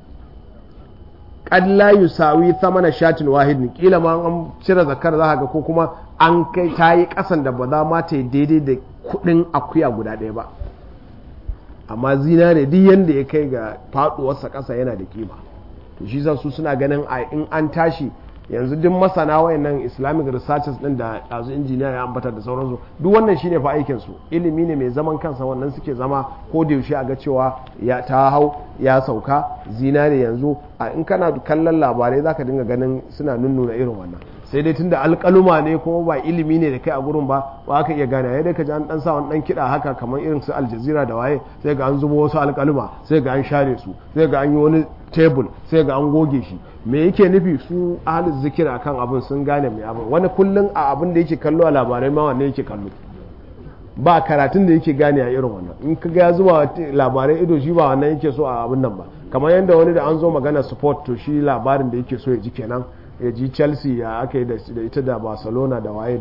qad la yusawi thamana shatin wahidin kila ma an cire zakar za ga ko kuma an kai ta yi kasan da ba za ma ta yi daidai da kudin akuya guda ɗaya ba amma zinare duk yanda ya kai ga faduwarsa ƙasa yana da kima to shi su suna ganin a in an tashi yanzu duk masana wayannan islamic researchers din da ɗazu injiniya ya ambata da sauransu duk wannan shine fa aikin su ilimi ne mai zaman kansa wannan suke zama ko da yaushe a ga cewa ya ta hau ya sauka zinare yanzu a in kana kallon labarai zaka dinga ganin suna nunnuna irin wannan sai dai tunda alƙaluma ne kuma ba ilimi ne da kai a gurin ba ba ka iya gane yadda ka ji an dan sa wani dan kiɗa haka kamar irin su aljazira da waye sai ga an zubo wasu alƙaluma sai ga an share su sai ga an yi wani tebul sai ga an goge shi me yake nufi su ahalin zikir akan abin sun gane mai abin wani kullum a abin da yake kallo a labarai ma wanne yake kallo ba karatun da yake gane a irin wannan in ka ga zuwa labarai ido shi ba wannan yake so a abin nan ba kamar yadda wani da an zo magana sport to shi labarin da yake so ya ji kenan ya ji chelsea ya aka yi da ita da barcelona da waye da waye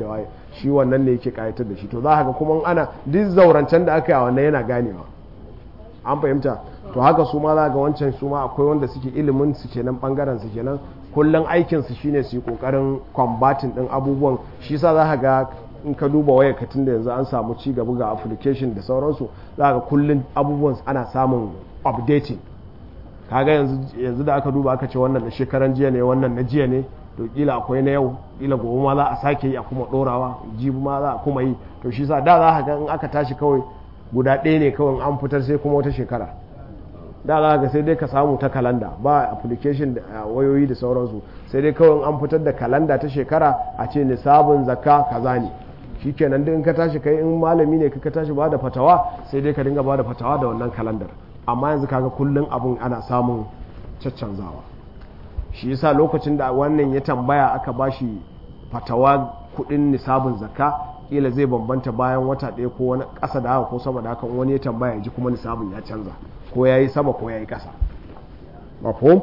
shi wannan ne yake kayatar da shi to za ga kuma ana duk zaurancen da aka yi a wannan yana ganewa an fahimta to haka su ma za ga wancan su ma akwai wanda suke ilimin su kenan bangaren su kenan kullum aikin su shine su yi kokarin combating din abubuwan shi sa za ga in ka duba waya katin da yanzu an samu ci gaba ga application da sauransu za ga kullum abubuwan ana samun updating kaga yanzu yanzu da aka duba aka ce wannan na shekaran jiya ne wannan na jiya ne to kila akwai na yau kila gobe ma za a sake yi a kuma dorawa jibi ma za a kuma yi to shi sa da za ga in aka tashi kawai guda ɗaya ne kawai an fitar sai kuma wata shekara da za ga sai dai ka samu ta kalanda ba application da wayoyi da sauransu sai dai kawai an fitar da kalanda ta shekara a ce nisabin zakka kaza ne shikenan duk in ka tashi kai in malami ne ka tashi ba da fatawa sai dai ka dinga ba da fatawa da wannan kalandar amma yanzu kaga kullum abun ana samun caccanzawa shi yasa lokacin da wannan ya tambaya aka bashi fatawa kudin nisabin zakka kila zai bambanta bayan wata ɗaya ko wani ƙasa da haka ko sama da haka wani ya tambaya ya ji kuma nisabin ya canza ko ya yi sama ko ya yi ƙasa mafhum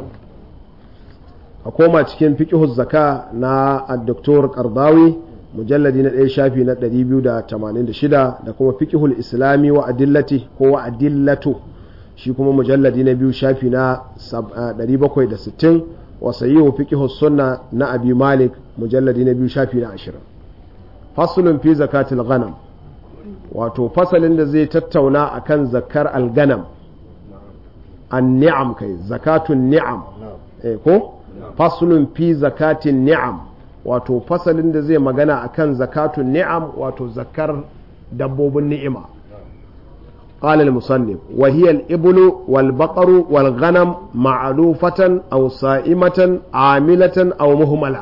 a koma cikin fiqhuz zaka na ad-doktor qardawi mujalladi na ɗaya shafi na 286 da kuma fiqhul islami wa adillati ko wa adillatu shi kuma mujalladi na biyu shafi na 760 wa sayyihu fiqhus sunna na abi malik mujalladi na biyu shafi na 20 faslun fi zakatil ghanam wato fasalin da zai tattauna akan zakar alganam an ni'am kai zakatun ni'am eh ko faslun fi zakatin ni'am wato fasalin da zai magana akan zakatun ni'am wato zakar dabbobin ni'ima قال المصنف وهي الإبل والبقر والغنم معلوفة أو صائمة عاملة أو مهملة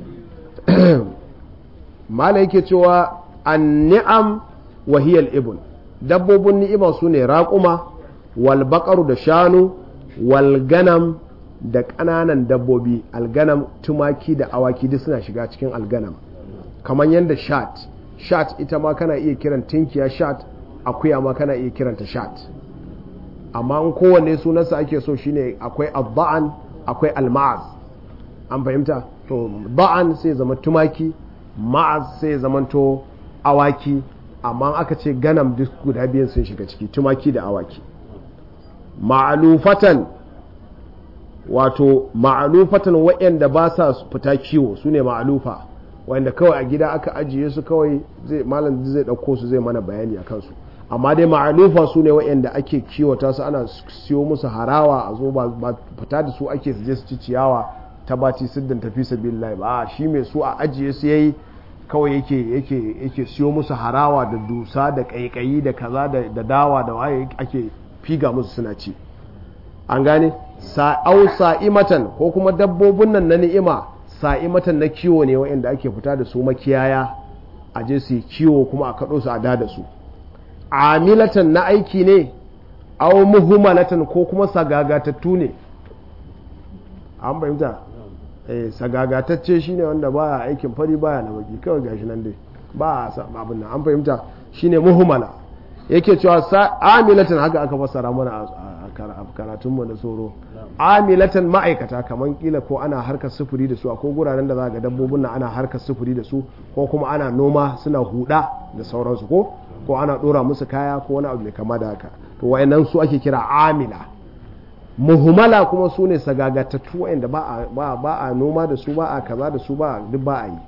ما لك cewa النعم وهي الإبل dabbobin ni'ima su ne raƙuma walbaƙaru da shanu walganam da ƙananan dabbobi alganam tumaki da awaki duk suna shiga cikin alganam kamar yadda shat shat ita ma kana iya kiran tinkiya shat akuya ma kana iya kiranta shat amma in kowanne sunansa ake so shine akwai abba'an akwai alma'az an fahimta to ba'an sai zama tumaki ma'az sai zamanto awaki amma aka ce ganam duk guda biyan sun shiga ciki tumaki da awaki ma'alufatan wato ma'alufatan waɗanda ba sa fita kiwo su ne ma'alufa wanda kawai a gida aka ajiye su kawai zai malam zai ɗauko su zai mana bayani a kansu amma dai ma'alufa su ne waɗanda ake kiwata su ana siyo musu harawa a zo ba fita da su ake su je su ci ciyawa ta baci siddin tafi sabilillahi ba shi mai su a ajiye su yayi kawai yake yake yake siyo musu harawa da dusa da kaikayi da kaza da dawa da waye ake figa musu suna ci an gane sa'au sa'imatan ko kuma dabbobin nan na ni'ima sa'imatan na kiwo ne wa'anda ake fita da su makiyaya a je su kiwo kuma a kaɗo su a da da su amilatan na aiki ne au muhummalatan ko kuma sagagatattu ne an bayyanta eh sagagatacce shine wanda baya aikin fari baya na baki kawai gashi nan dai ba a abin nan an fahimta shine muhimmala yake cewa amilatan haka aka fassara mana a karatunmu da tsoro amilatan ma'aikata kamar kila ko ana harkar sufuri da su akwai guraren da za ga dabbobin na ana harkar sufuri da su ko kuma ana noma suna huda da sauransu ko ko ana dora musu kaya ko wani abu mai kama da haka to wayannan su ake kira amila muhumala kuma su ne sagagatattu wayanda ba a ba a noma da su ba a kaza da su ba duk ba a yi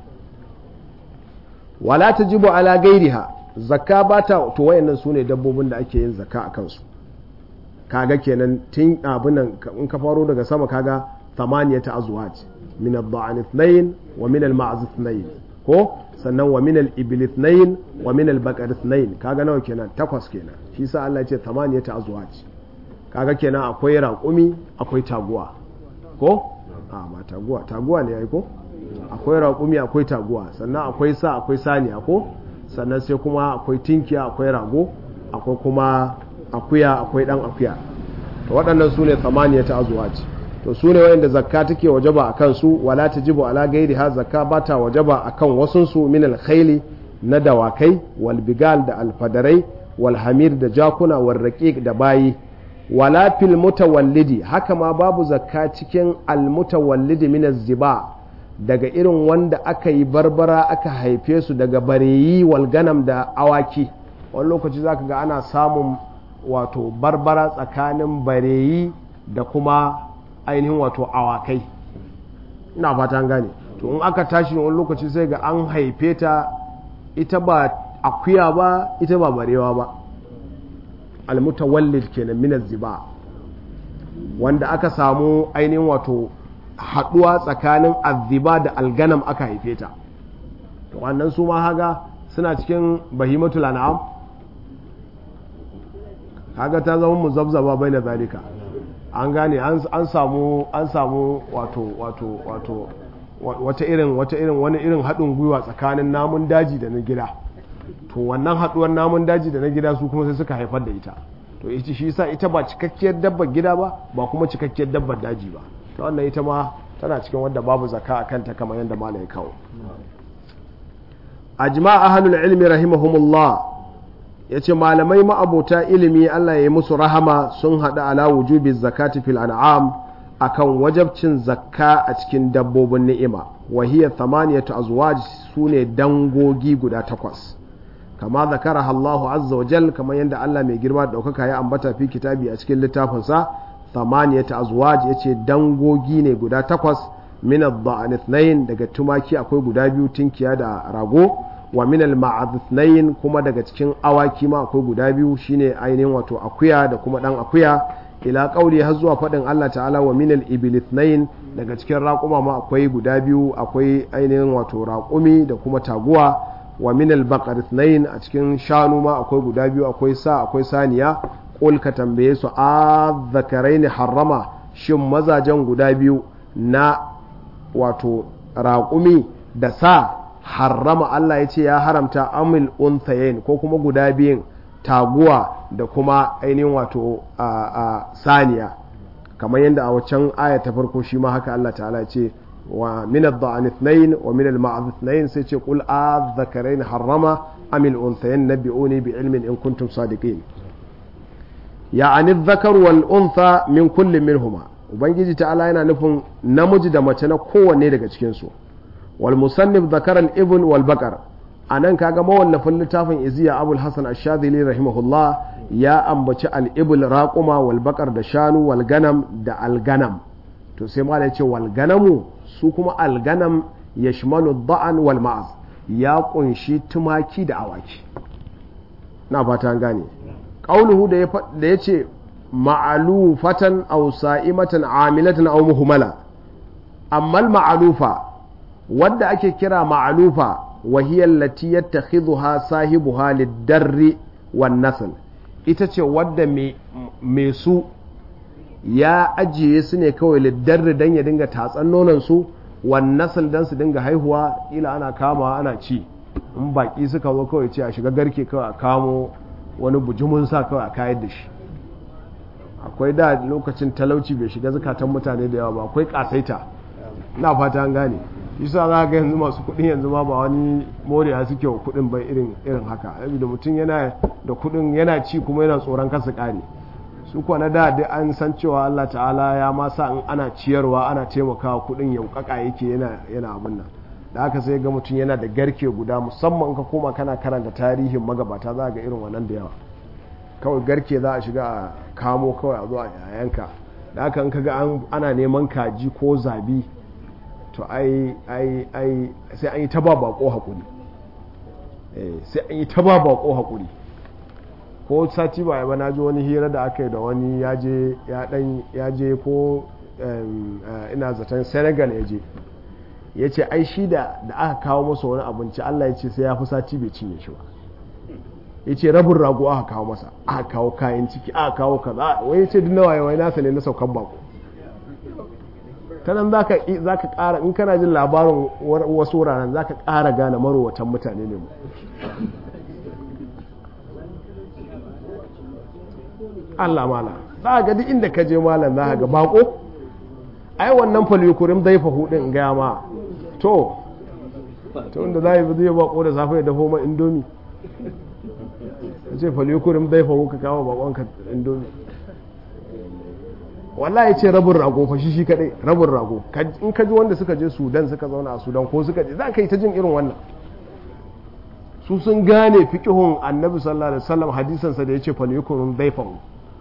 wala tajibu ala gairiha zakka ba ta to wayannan su ne dabbobin da ake yin zakka a kansu kaga kenan tun abunan in ka faro daga sama kaga thamaniyata azwaj min ad-da'an ithnayn wa min al-ma'z ithnayn ko sannan wa min al-ibil ithnayn wa min al-baqar ithnayn kaga nawa kenan takwas kenan shi yasa Allah ya ce thamaniyata azwaj kaga kenan akwai raƙumi akwai taguwa ko a ba taguwa taguwa ne yayi ko akwai raƙumi akwai taguwa sannan akwai sa akwai saniya ko sannan sai kuma akwai tinkiya akwai rago akwai kuma akuya akwai dan akuya to waɗannan su ne samaniya ta azwaji to su ne wayanda zakka take wajaba a kansu wala tajibu ala gairi ha zakka ba ta wajaba a kan wasunsu min alkhaili na dawakai wal bigal da alfadarai wal hamir da jakuna wal raqiq da bayi wala fil mutawallidi haka ma babu zakka cikin al mutawallidi min ziba daga irin wanda aka yi barbara aka haife su daga bareyi walganam da awaki wani lokaci zaka ga ana samun wato barbara tsakanin bareyi da kuma ainihin wato awakai ina fatan gane to in aka tashi wani lokaci sai ga an haife ta ita ba akuya ba ita ba barewa ba almutawallid kenan min ziba wanda aka samu ainihin wato haduwa tsakanin azziba da alganam aka haife ta to wannan su ma haga suna cikin bahimatul an'am haga ta zama muzabzaba bai na zalika an gane an samu an samu wato wato wato wata irin wata irin wani irin haɗin gwiwa tsakanin namun daji da na gida to wannan haɗuwar namun daji da na gida su kuma sai suka haifar da ita to ita shi sa ita ba cikakkiyar dabbar gida ba ba kuma cikakkiyar dabbar daji ba to wannan ita ma tana cikin wadda babu zaka a kanta kamar yadda mala ya kawo ajma ahlul ilmi rahimahumullah yace malamai ma'abota ilimi Allah ya yi musu rahama sun hada ala wujubi zakati fil an'am akan wajabcin zakka a cikin dabbobin ni'ima wa hiya thamaniyatu azwaj sune dangogi guda takwas kama zakaraha Allah azza wa jal kamar yadda Allah mai girma da daukaka ya ambata fi kitabi a cikin littafinsa thamaniyatu azwaj yace dangogi ne guda takwas min ad-da'an ithnayn daga tumaki akwai guda biyu tinkiya da rago wa min al ithnayn kuma daga cikin awaki ma akwai guda biyu shine ainihin wato akuya da kuma dan akuya ila kauli har zuwa faɗin Allah ta'ala wa minal ibil ithnain daga cikin raƙuma ma akwai guda biyu akwai ainihin wato raƙumi da kuma taguwa wa minal baqar ithnain a cikin shanu ma akwai guda biyu akwai sa akwai saniya qul ka tambaye su a zakaraini harrama shin mazajen guda biyu na wato raƙumi da sa harrama Allah ya ce ya haramta amil unthayain ko kuma guda biyun taguwa da kuma ainihin wato a saniya kamar yadda a waccan aya ta farko shi ma haka Allah ta'ala ce wa min ad-da'an ithnayn wa min al-ma'az ithnayn sai ce qul adh-dhakarayn harrama am al-unthayayn nabbi'uni bi ilmin in kuntum sadiqin ya'ani adh-dhakar wal untha min kullin minhuma ubangiji ta'ala yana nufin namiji da mace na kowanne daga cikin su wal musannif dhakara al-ibn wal baqar a nan kaga mawallafin littafin iziya abul hasan ashadili rahimahullah ya ambaci al'ibul raƙuma wal bakar da shanu wal ganam da alganam to sai ma ya ce wal ganamu su kuma alganam ya shimalu ba'an wal ma'az ya kunshi tumaki da awaki na fata gane ƙauluhu da ya ce ma'alufatan aw sa'imatan amilatan aw muhmala amma ma'alufa wadda ake kira ma'alufa وهي التي يتخذها صاحبها للدر والنسل ita ce wadda mai su ya ajiye su ne kawai liddarri don ya dinga tatsan nonon su nasal don su dinga haihuwa ila ana kama ana ci in baki suka zo kawai ce a shiga garke kawai a kamo wani bujumun sa kawai a kayar da shi akwai da lokacin talauci bai shiga zukatan mutane da yawa ba akwai kasaita na fata an gane yasa za ga yanzu masu kuɗin yanzu ma ba wani moriya suke wa kuɗin bai irin irin haka da mutum yana da kuɗin yana ci kuma yana tsoron kasa ƙare su kuwa na da dai an san cewa Allah ta'ala ya ma sa in ana ciyarwa ana taimakawa kuɗin yaukaka yake yana yana abin nan da haka sai ga mutum yana da garke guda musamman ka koma kana karanta tarihin magabata za ga irin wannan da yawa kawai garke za a shiga a kamo kawai a zo a yayanka da haka in kaga ana neman kaji ko zabi to ai ai ai sai an yi ta ba bako hakuri sai an yi ta ba bako hakuri ko sati ba ba na ji wani hira da aka yi da wani ya je ya dan ya je ko ina zaton senegal ya je ya ce ai shi da da aka kawo masa wani abinci allah ya ce sai ya fi sati bai cinye shi ba ya ce rabin rago aka kawo masa aka kawo kayan ciki aka kawo kaza wai ya ce duk nawa wai nasa ne na saukan bako ta nan za ka ƙara in kana jin labarin wasu wuraren za ka ƙara gane marowatan mutane ne mu Allah mala za ga duk inda ka je malam za ga bako ai wannan falyukurin zai fa hudin gaya ma to to inda za yi zai bako da safe ya dafo ma indomi ce falyukurin zai fa ka kawo bakonka indomi wallahi ce rabin rago fa shi shi kadai rabin rago in ka ji wanda suka je sudan suka zauna a sudan ko suka je za ka yi ta jin irin wannan su sun gane fiqhun annabi sallallahu alaihi wasallam hadisansa da yace fal yukunun dayfahu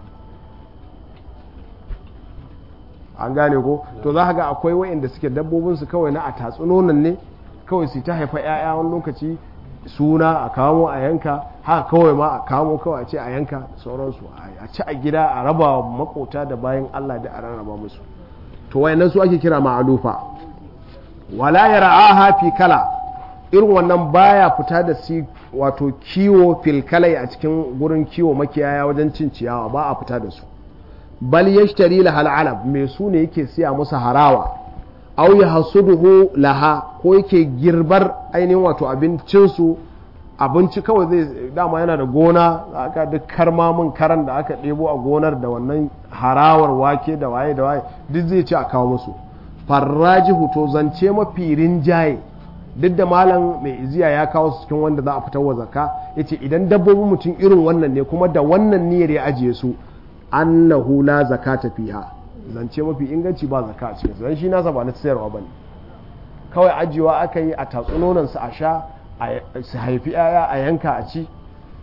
an gane ko to za ka ga akwai wa'inda suke dabbobin su kawai na a tatsunonan ne kawai su ta haifa 'ya'ya wani lokaci suna a kamo a yanka haka kawai ma a kamo kawai a ce a yanka sauransu a ci a gida a raba makota da bayan Allah da a rarraba musu to wayannan su ake kira ma'alufa wala yara'aha fi kala irin wannan baya fita da si wato kiwo fil kalai a cikin gurin kiwo makiyaya wajen cin ciyawa ba a fita da su bal yashtari lahal alab me su ne yake siya musu harawa aw ya hasuduhu laha ko yake girbar ainihin wato abincinsu abinci kawai zai dama yana da gona aka duk karmamin karan da aka ɗebo a gonar da wannan harawar wake da waye da waye duk zai ci a kawo musu farraji to zance mafi rinjaye duk da malam mai iziya ya kawo su cikin wanda za a fitar wa zakka yace idan dabbobin mutum irin wannan ne kuma da wannan niyyar ya ajiye su annahu la zakata fiha zance mafi inganci ba zaka a cikinsu don shi nasa ba na sayarwa ba ne kawai ajiyewa aka yi a tatsunonansu a sha su haifi yaya a yanka a ci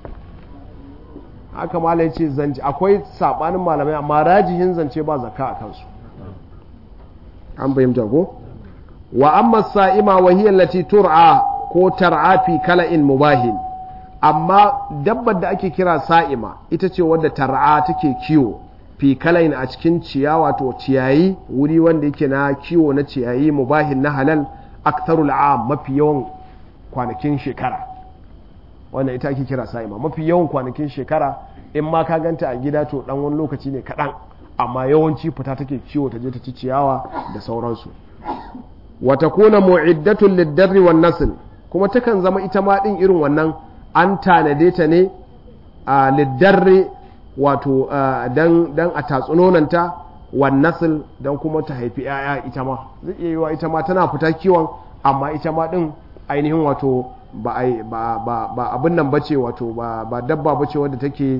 haka malai ce zance akwai sabanin malamai amma rajihin zance ba zaka a kansu an bayyanta ko wa amma sa'ima wa hiya allati tur'a ko tar'a fi kala'in mubahin amma dabbar da ake kira sa'ima ita ce wadda tar'a take kiwo fi kalain a cikin ciyawa to ciyayi wuri wanda yake na kiwo na ciyayi mubahin na halal aktarul am mafi yawan kwanakin shekara wannan ita ake kira sa'ima mafi yawan kwanakin shekara in ma ka ganta a gida to dan wani lokaci ne kaɗan amma yawanci fita take kiwo ta je ta ci ciyawa da sauransu wa takuna mu'iddatun lid-darri wan nasl kuma takan zama ita ma din irin wannan an tanade ta ne a lid-darri wato dan a tatsunonanta wan nasil dan kuma ta haifi yaya ita ma zai iya yiwa ita ma tana fita kiwon amma ita ma din ainihin wato ba abin nan bace wato ba dabba bace wadda take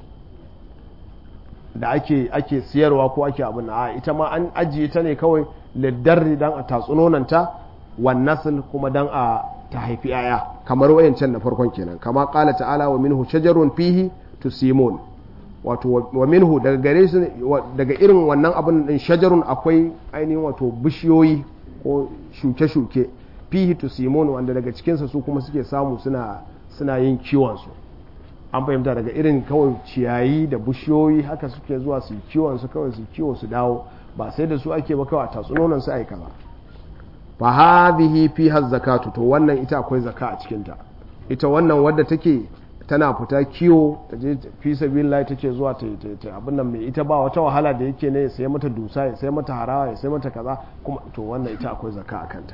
da ake ake siyarwa ko ake abin a ita ma an ajiye ta ne kawai liddarri dan a tatsunonanta wan nasil kuma dan a ta haifi yaya kamar wayancan na farkon kenan kama qala ta'ala wa minhu shajarun fihi tusimun wato wa minhu daga gare su daga irin wannan abin din shajarun akwai ainihin wato bishiyoyi ko shuke-shuke fihi tusimun wanda daga cikinsa su kuma suke samu suna suna yin kiwon su an fahimta daga irin kawai ciyayi da bishiyoyi haka suke zuwa su kiwon su kawai su kiwo su dawo ba sai da su ake ba kawai a tatsunonan su aika ba fa hadhihi fiha zakatu to wannan ita akwai zaka a cikin ta ita wannan wadda take tana fita kiwo ta je fi sabilillah take zuwa ta ta abin nan mai ita ba wata wahala da yake ne ya sai mata dusa ya sai mata harawa ya sai mata kaza kuma to wannan ita akwai zaka a kanta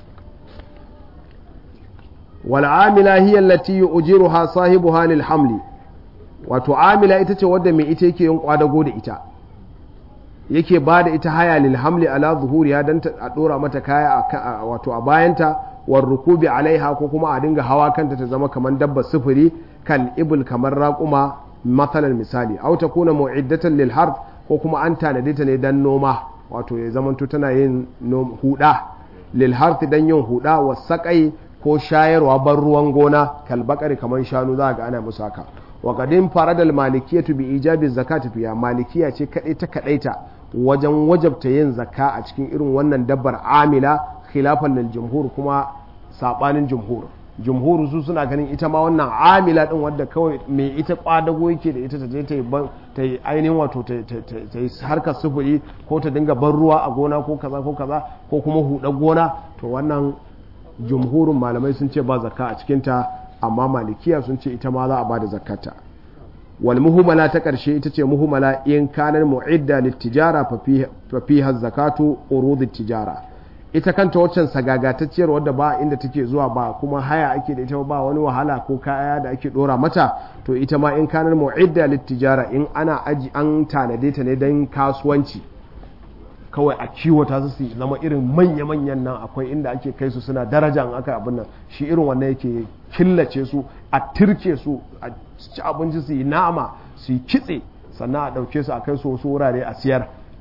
wal amila hiya allati yujiruha sahibuha lil hamli wato amila ita ce wadda mai ita yake yin kwadago da ita yake ba da ita haya lil hamli ala zuhuriya dan a dora mata kaya wato a bayanta war rukubi alaiha ko kuma a dinga hawa kanta ta zama kamar dabba sufuri kal ibul kamar raƙuma matsalar misali au ta kuna mu'iddatan lil harth ko kuma an tanade ta ne dan noma wato ya zamanto tana yin huda lil harth dan yin huda wa saƙai ko shayarwa ban ruwan gona kal bakari kamar shanu za ga ana musu haka wa qadin faradal malikiyatu bi ijabi zakati fiya malikiya ce kadai ta kadaita wajen wajabta yin zakka a cikin irin wannan dabbar amila khilafan lil jumhur kuma sabanin jumhur jumhur su suna ganin ita ma wannan amila din wadda kawai mai ita kwadago yake da ita ta je ta yi ainihin wato ta yi harkar sufuri ko ta dinga ban ruwa a gona ko kaza ko kaza ko kuma huɗa gona to wannan jumhurin malamai sun ce ba zakka a cikinta amma malikiya sun ce ita ma za a ba da zakkata wal muhumala ta ƙarshe ita ce muhumala in kanar mu'idda littijara fa fiha zakatu urudit tijara ita kanta waccan sagagatacciyar wadda ba inda take zuwa ba kuma haya ake da ita ba wani wahala ko kaya da ake dora mata to ita ma in kanar mu'idda littijara in ana aji an tanade ta ne don kasuwanci kawai a kiwata su su zama irin manya-manyan nan akwai inda ake kai su suna daraja in aka abin nan shi irin wannan yake killace su a tirke su a ci abinci su yi nama su yi kitse sannan a ɗauke su a kai su wasu wurare a siyar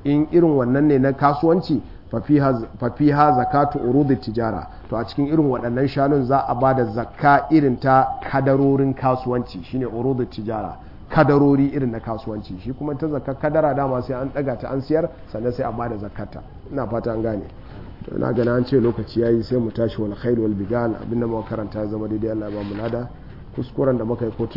in irin wannan ne na kasuwanci fafiha zakatu urudi tijara to a cikin irin waɗannan shanun za a ba da zakka irin ta kadarorin kasuwanci shine urudi tijara kadarori irin na kasuwanci shi kuma ta zakka kadara dama sai an ɗaga ta an siyar sannan sai a ba da zakkata ina fata an gane to ina gana an ce lokaci yayi sai mu tashi wal khair wal bigal abinda muka karanta ya zama daidai Allah ya ba mu lada kuskuren da muka yi ko